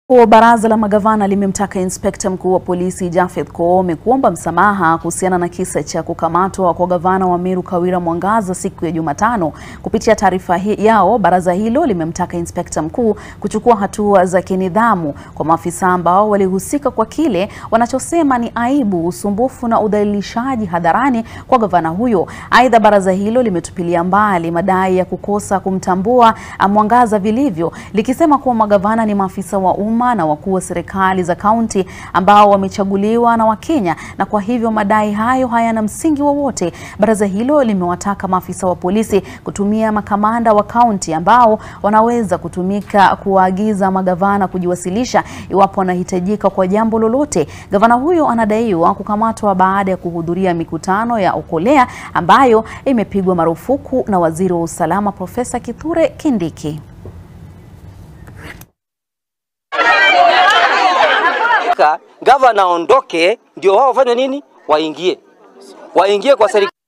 Baraza la magavana limemtaka inspekta mkuu wa polisi Japhet Koome kuomba msamaha kuhusiana na kisa cha kukamatwa kwa gavana wa Meru Kawira Mwangaza siku ya Jumatano. Kupitia taarifa yao, baraza hilo limemtaka inspekta mkuu kuchukua hatua za kinidhamu kwa maafisa ambao walihusika kwa kile wanachosema ni aibu, usumbufu na udhalilishaji hadharani kwa gavana huyo. Aidha, baraza hilo limetupilia mbali madai ya kukosa kumtambua Mwangaza vilivyo, likisema kuwa magavana ni maafisa wa umma na wakuu wa serikali za kaunti ambao wamechaguliwa na Wakenya na kwa hivyo madai hayo hayana msingi wowote. Baraza hilo limewataka maafisa wa polisi kutumia makamanda wa kaunti ambao wanaweza kutumika kuwaagiza magavana kujiwasilisha iwapo wanahitajika kwa jambo lolote. Gavana huyo anadaiwa kukamatwa baada ya kuhudhuria mikutano ya Okolea ambayo imepigwa marufuku na waziri wa usalama Profesa Kithure Kindiki. Gavana aondoke ndio wao wafanye nini? Waingie, waingie kwa serikali.